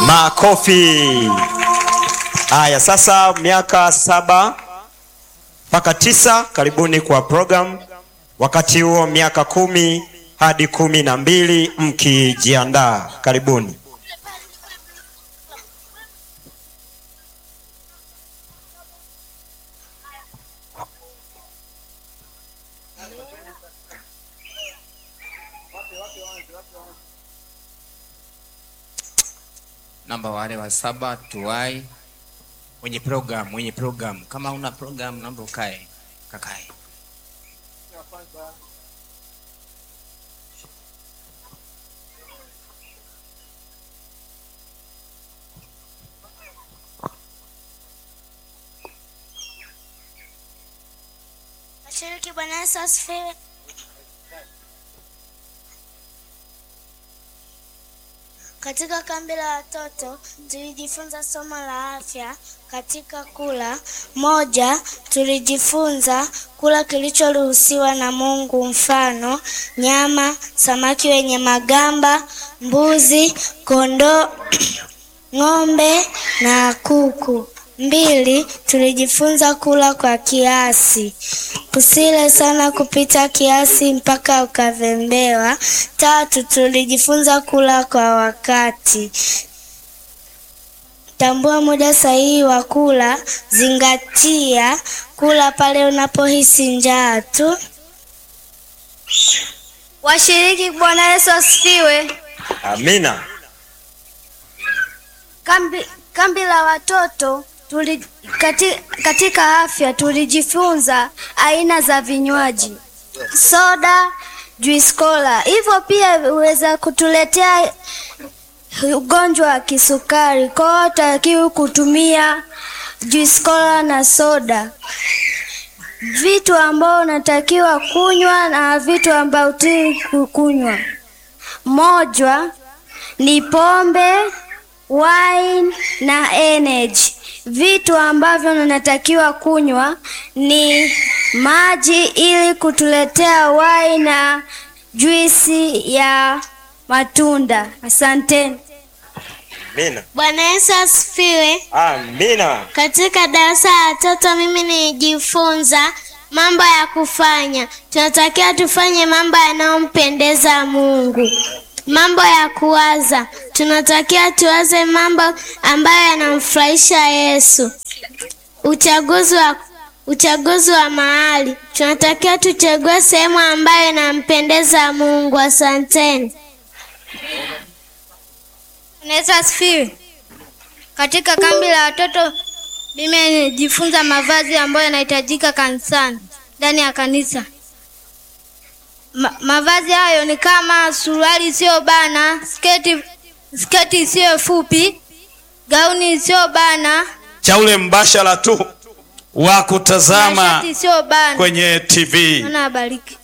Makofi. Haya, sasa miaka saba mpaka tisa, karibuni kwa program. Wakati huo miaka kumi hadi kumi na mbili mkijiandaa, karibuni. namba wale wa saba tuwai mwenye program mwenye program kama una program naomba ukae kakae Washiriki, Bwana Yesu asifiwe. Katika kambi la watoto tulijifunza somo la afya katika kula. Moja, tulijifunza kula kilichoruhusiwa na Mungu, mfano nyama, samaki wenye magamba, mbuzi, kondoo, ng'ombe na kuku. Mbili, tulijifunza kula kwa kiasi. Usile sana kupita kiasi mpaka ukavembewa. Tatu, tulijifunza kula kwa wakati. Tambua muda sahihi wa kula. Zingatia kula pale unapohisi njaa tu. Washiriki, Bwana Yesu asifiwe. Amina. Kambi, kambi la watoto tuli, kati, katika afya tulijifunza aina za vinywaji, soda, juice cola. Hivyo pia huweza kutuletea ugonjwa wa kisukari. Kwa hiyo hutakiwi kutumia juice cola na soda. Vitu ambao unatakiwa kunywa na vitu ambao hutakiwi kunywa, moja ni pombe wine na energy. Vitu ambavyo unatakiwa kunywa ni maji ili kutuletea wine na juisi ya matunda. Asanteni. Amina. Bwana Yesu asifiwe. Amina. Katika darasa la watoto mimi nilijifunza mambo ya kufanya. Tunatakiwa tufanye mambo yanayompendeza Mungu. Mambo ya kuwaza, tunatakiwa tuwaze mambo ambayo yanamfurahisha Yesu. Uchaguzi wa uchaguzi wa mahali, tunatakiwa tuchague sehemu ambayo inampendeza Mungu. Asanteni. Bwana Yesu asifiwe. Katika kambi la watoto mimi nilijifunza mavazi ambayo yanahitajika kanisani, ndani ya kanisa. Ma, mavazi hayo ni kama suruali isiyo bana, sketi sketi isiyo fupi, gauni isiyo bana, cha ule mbashara tu wa na kutazama shati isiyo bana. kwenye TV. Bwana abariki.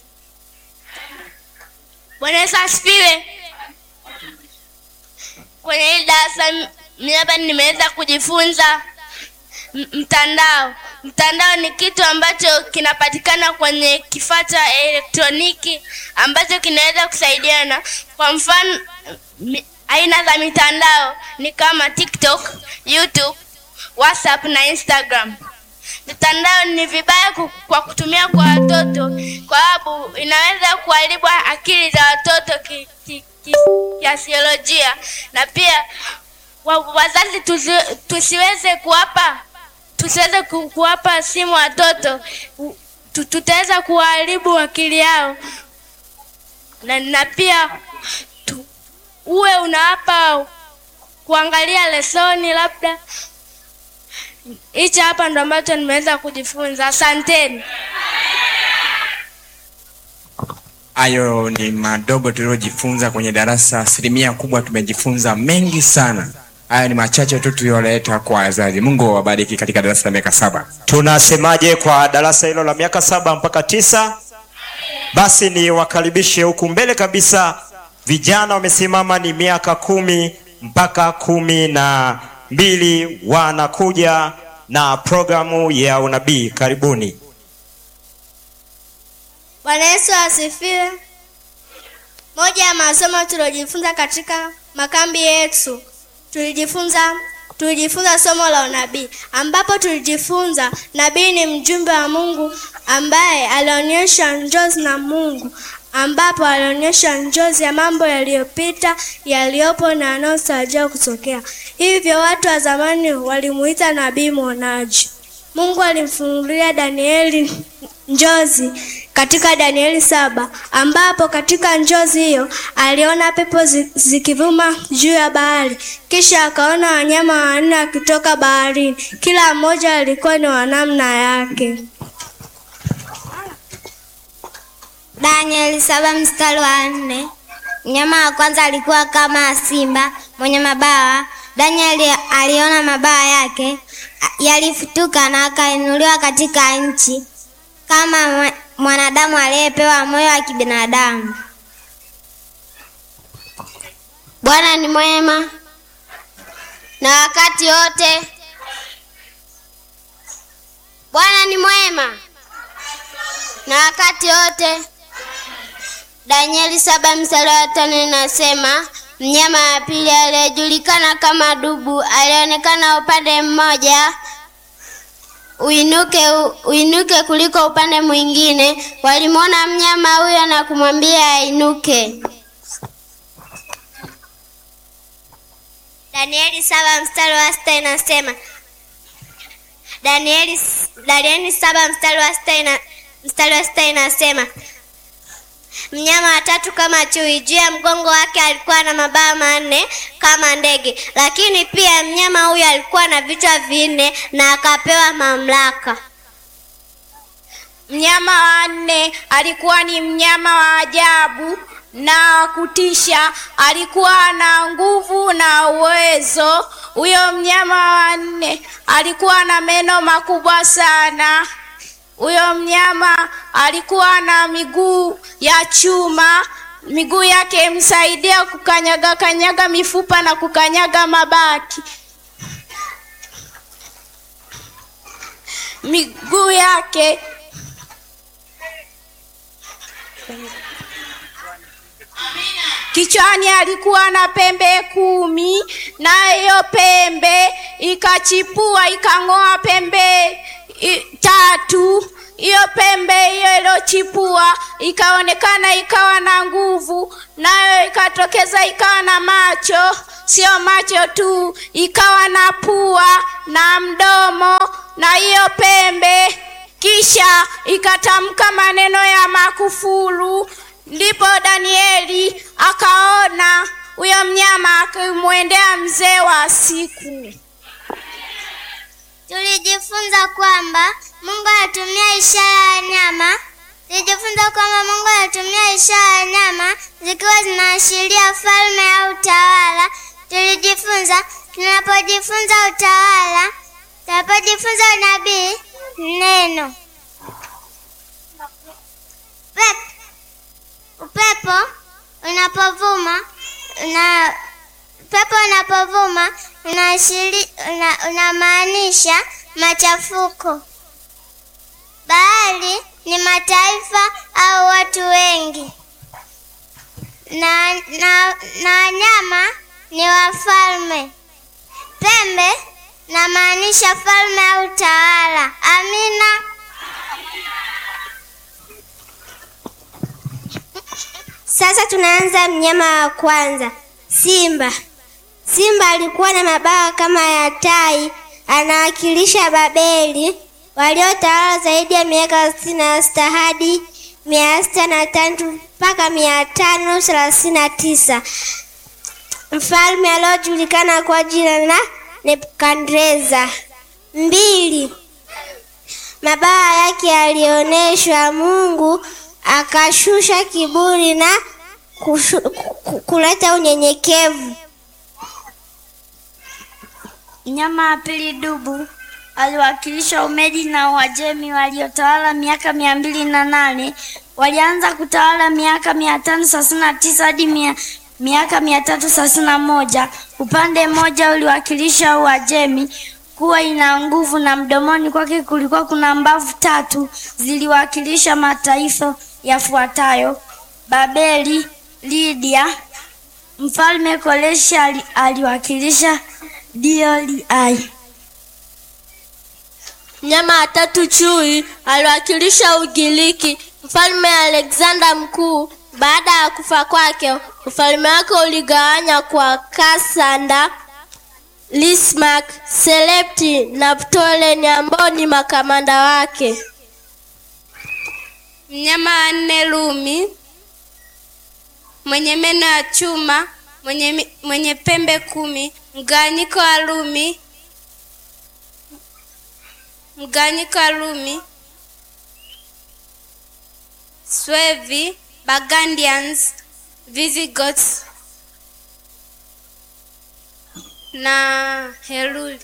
Bwana Yesu asifiwe. Kwenye hili darasa mimi hapa nimeweza kujifunza m- mtandao. Mtandao ni kitu ambacho kinapatikana kwenye kifaa cha elektroniki ambacho kinaweza kusaidiana. Kwa mfano, mi- aina za mitandao ni kama TikTok, YouTube, WhatsApp na Instagram. Mitandao ni vibaya ku- kwa kutumia kwa watoto kwa sababu inaweza kuharibu akili za watoto ki, ki, ki, kiasiolojia na pia wa, wazazi tusi, tusiweze kuwapa tusiweze ku- kuwapa simu watoto U- tu- tutaweza kuharibu akili yao na, na pia tu, uwe unawapa kuangalia lesoni labda hichi hapa ndo ambacho nimeweza kujifunza asanteni hayo ni madogo tuliojifunza kwenye darasa asilimia kubwa tumejifunza mengi sana hayo ni machache tu tuliyoleta kwa wazazi mungu awabariki katika darasa la miaka saba Tunasemaje kwa darasa hilo la miaka saba mpaka tisa? Basi ni wakaribishe huku mbele kabisa. Vijana wamesimama ni miaka kumi mpaka kumi na mbili wanakuja na programu ya unabii. Karibuni. Bwana Yesu asifiwe. Moja ya masomo tuliojifunza katika makambi yetu tulijifunza tulijifunza somo la unabii ambapo tulijifunza nabii ni mjumbe wa Mungu ambaye alionyesha njozi na Mungu ambapo alionyesha njozi ya mambo yaliyopita, yaliyopo na yanayotarajiwa kutokea. Hivyo watu wa zamani walimuita nabii mwonaji. Mungu alimfunulia Danieli njozi katika Danieli saba ambapo katika njozi hiyo aliona pepo zi- zikivuma juu ya bahari, kisha akaona wanyama wanne wakitoka baharini, kila mmoja alikuwa ni wa namna yake. Danieli saba mstari wa nne. Mnyama wa kwanza alikuwa kama simba mwenye mabawa. Danieli aliona mabawa yake a- yalifutuka na akainuliwa katika nchi kama mwa- mwanadamu aliyepewa moyo wa kibinadamu. Bwana ni mwema na wakati wote. Bwana ni mwema na wakati wote. Danieli saba mstari wa tano inasema mnyama wa pili aliyejulikana kama dubu alionekana upande mmoja uinuke uinuke kuliko upande mwingine. Walimwona mnyama huyo na kumwambia ainuke. Danieli saba mstari wa sita inasema Danieli, Danieli saba mstari wa sita ina, mstari wa sita inasema mnyama watatu kama chui, juu ya mgongo wake alikuwa na mabawa manne kama ndege, lakini pia mnyama huyo alikuwa na vichwa vinne na akapewa mamlaka. Mnyama wa nne alikuwa ni mnyama wa ajabu na wa kutisha, alikuwa na nguvu na uwezo. Huyo mnyama wa nne alikuwa na meno makubwa sana. Huyo mnyama alikuwa na miguu ya chuma, miguu yake imsaidia kukanyaga kanyaga mifupa na kukanyaga mabati. Miguu yake Kichwani alikuwa na pembe kumi, na hiyo pembe ikachipua ikang'oa pembe i, tatu. Hiyo pembe hiyo iliyochipua ikaonekana ikawa na nguvu, nayo ikatokeza ikawa na macho, sio macho tu, ikawa na pua na mdomo na hiyo pembe, kisha ikatamka maneno ya makufuru. Ndipo Danieli akaona huyo mnyama akimwendea mzee wa siku. Tulijifunza kwamba Mungu anatumia ishara ya nyama. Tulijifunza kwamba Mungu anatumia ishara ya nyama zikiwa zinaashiria falme au utawala. Tulijifunza tunapojifunza utawala, tunapojifunza unabii, neno Pep. Upepo unapovuma una upepo unapovuma unaashiri una, unamaanisha machafuko. Bahari ni mataifa au watu wengi, na na na wanyama ni wafalme. Pembe namaanisha falme au tawala. Amina. Sasa tunaanza mnyama wa kwanza, simba. Simba alikuwa na mabawa kama ya tai, anawakilisha Babeli waliotawala zaidi ya miaka sitini na sita hadi mia sita na tatu mpaka mia tano thelathini na tisa. Mfalme aliojulikana kwa jina la Nebukadreza. Mbili, mabawa yake yalionyeshwa Mungu akashusha kiburi na kushu, ku- kuleta unyenyekevu. Mnyama wa pili dubu aliwakilisha Umedi na Uajemi waliotawala miaka mia mbili na nane. Walianza kutawala miaka mia tano thelathini na tisa hadi mia, miaka mia tatu thelathini na moja. Upande mmoja uliwakilisha Uajemi kuwa ina nguvu na mdomoni kwake kulikuwa kuna mbavu tatu ziliwakilisha mataifa yafuatayo: Babeli, Lydia, Mfalme Koreshi ali, aliwakilisha DOLI. Mnyama wa tatu chui aliwakilisha Ugiriki. Mfalme Alexander Mkuu, baada ya kufa kwake, ufalme wake uligawanya kwa Kasanda, Lismak, Selepti na Ptolemy ambao ni makamanda wake. Mnyama wa nne Rumi, mwenye meno ya chuma, mwenye, mi- mwenye pembe kumi, mgawanyiko wa Rumi mgawanyiko wa Rumi, Suevi, Burgundians, Visigoths na Heruli.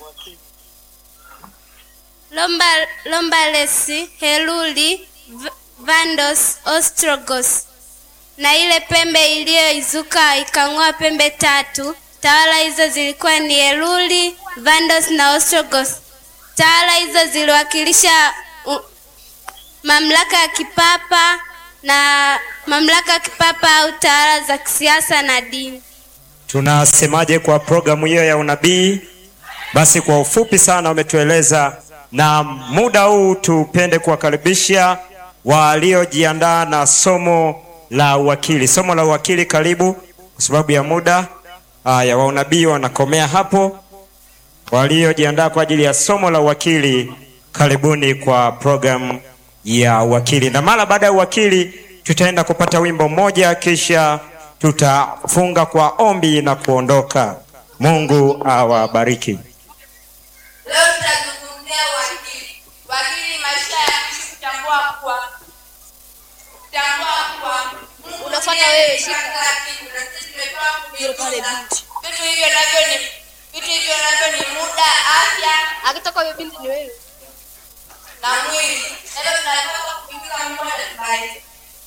Lomba, Lombalesi, Heruli, V- Vandos, Ostrogoths na ile pembe iliyoizuka ikang'oa pembe tatu. Tawala hizo zilikuwa ni Heruli, Vandos na Ostrogoths. Tawala hizo ziliwakilisha uh, mamlaka ya kipapa na mamlaka ya kipapa au tawala za kisiasa na dini. Tunasemaje kwa programu hiyo ya unabii? Basi kwa ufupi sana wametueleza, na muda huu tupende kuwakaribisha waliojiandaa na somo la uwakili. Somo la uwakili, karibu. Kwa sababu ya muda haya, wa unabii wanakomea hapo. Waliojiandaa kwa ajili ya somo la uwakili, karibuni kwa programu ya uwakili, na mara baada ya uwakili tutaenda kupata wimbo mmoja, kisha tutafunga kwa ombi na kuondoka. Mungu awabariki. Leo tutazungumzia uwakili. Wakili ni maisha ya mtu kutambua kuwa kutambua kuwa Mungu Unafuata ndiye wewe, aliyeumba shika. kila kitu na sisi tumepewa kujifunza. Vitu hivyo navyo ni vitu hivyo navyo ni muda, afya Akitoka huyo binti ni wewe. na mwili. Na leo tunataka kuingiza mmoja mbali.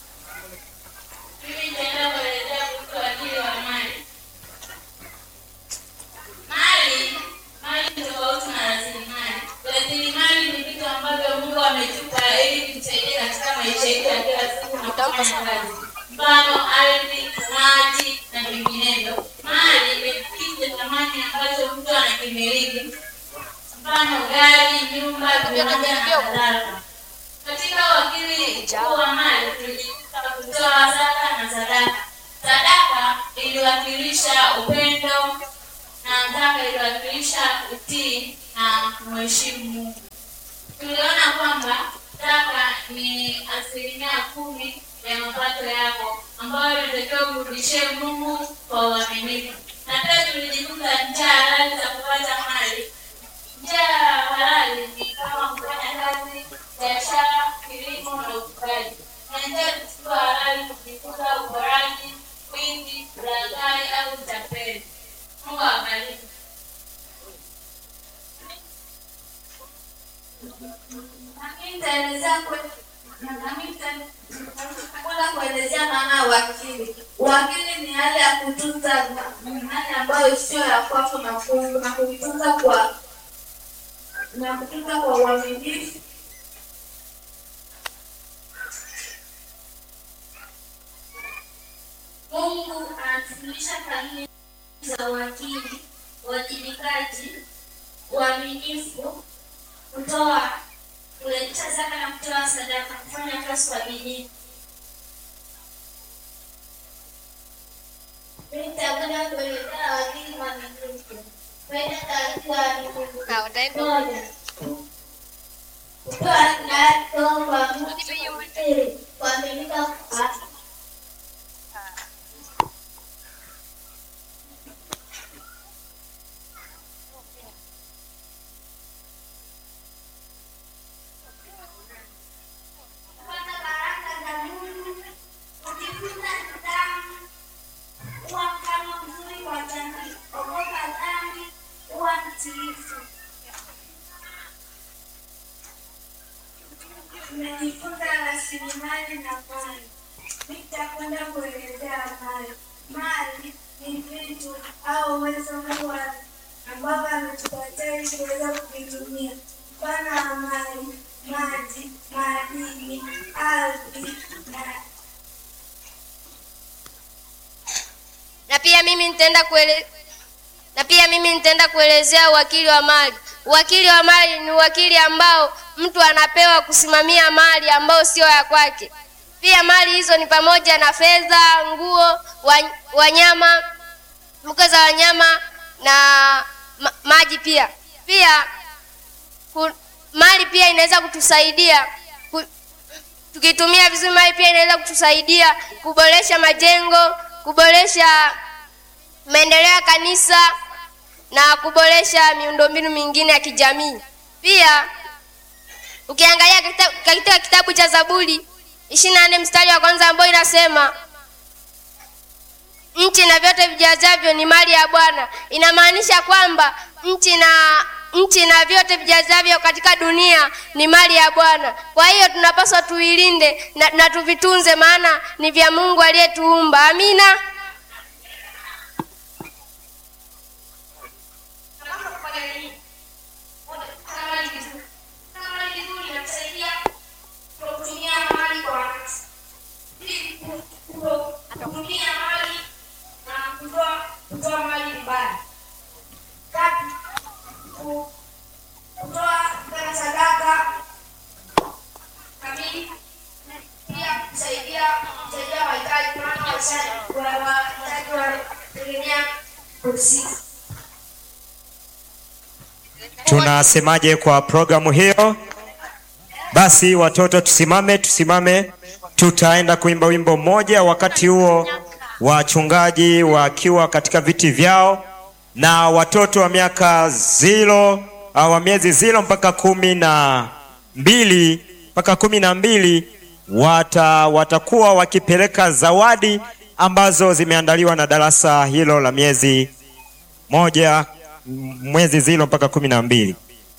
Mimi nitaenda kuelezea kuhusu wakili wa mali. Mali, mali ni tofauti na rasilimali. Rasilimali ni vitu ambavyo Mungu ametupa ili kutusaidia katika maisha yetu ya kila siku na kufanya kazi. Mfano, ardhi, maji na vinginevyo. Mali ni kitu cha thamani ambacho mtu anakimiliki. Mfano, gari, nyumba, viwanja na kadhalika. Katika wakili mkuu wa mali tulijifunza kutoa zaka na sadaka. Sadaka iliwakilisha upendo na zaka iliwakilisha utii na kumheshimu Mungu. Tuliona kwamba zaka ni asilimia kumi ya mapato yako ambayo inatakiwa kurudishie Mungu kwa uaminifu. Na pia tulijifunza njia halali za kupata mali njia ya halali ni kama kufanya kazi, biashara, kilimo na ufugaji. Na njia zisizo halali kujifunza uporaji, wizi, ulaghai au utapeli. Mungu awabariki. Lakini nitaelezea kwe- na nami nita- nitakwenda kuelezea maana ya uwakili. Uwakili ni hali ya kutunza ma- mali ambayo sio ya kwako na ku- na kuitunza kwa na kutunza kwa uaminifu Mungu anatufundisha kanuni za uwakili, uwajibikaji, uaminifu, kutoa, kuleta zaka na kutoa sadaka, kufanya kazi kwa bidii. nitakwenda kuelezea wakili mwaminifu. Kwenda taratibu ya Mungu. Moja. Kutoa kinacho kwa Mungu. Pili, kuaminika kwa kupata baraka za Mungu, kujifunza nidhamu, kuwa mfano mzuri kwa jamii, ogopa dhambi, kuwa mtiifu. Tumejifunza rasilimali na mali. Nitakwenda kuelezea mali. Mali ni vitu au uwezo Mungu ambavyo ametupatia ili kuweza kuvitumia. Mfano wa mali, maji, madini, ardhi na na pia mimi nitaenda kuele... na pia mimi nitaenda kuelezea uwakili wa mali. Uwakili wa mali ni uwakili ambao mtu anapewa kusimamia mali ambayo sio ya kwake. Pia mali hizo ni pamoja na fedha, nguo, wa- wanyama, mbuga za wanyama na ma, maji pia. Pia ku, mali pia inaweza kutusaidia ku, tukitumia vizuri mali pia inaweza kutusaidia kuboresha majengo, kuboresha maendeleo ya kanisa na kuboresha miundombinu mingine ya kijamii. Pia ukiangalia katika, katika kitabu cha Zaburi ishirini na nne mstari wa kwanza ambao inasema nchi na vyote vijazavyo ni mali ya Bwana, inamaanisha kwamba nchi na nchi na vyote vijazavyo katika dunia ni mali ya Bwana. Kwa hiyo tunapaswa tuilinde na, na tuvitunze, maana ni vya Mungu aliyetuumba. Amina. Tunasemaje kwa programu hiyo? Basi watoto, tusimame, tusimame. Tutaenda kuimba wimbo mmoja, wakati huo wachungaji wakiwa katika viti vyao na watoto wa miaka zilo au wa miezi zilo mpaka kumi na mbili mpaka kumi na mbili wata, watakuwa wakipeleka zawadi ambazo zimeandaliwa na darasa hilo la miezi moja mwezi zilo mpaka kumi na mbili.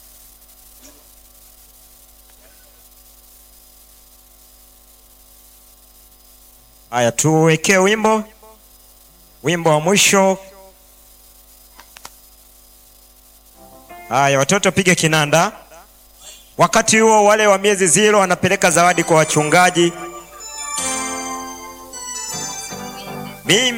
Haya, tuwekee wimbo wimbo wa mwisho. Haya, watoto pige kinanda. Wakati huo wale wa miezi zilo wanapeleka zawadi kwa wachungaji. Mimi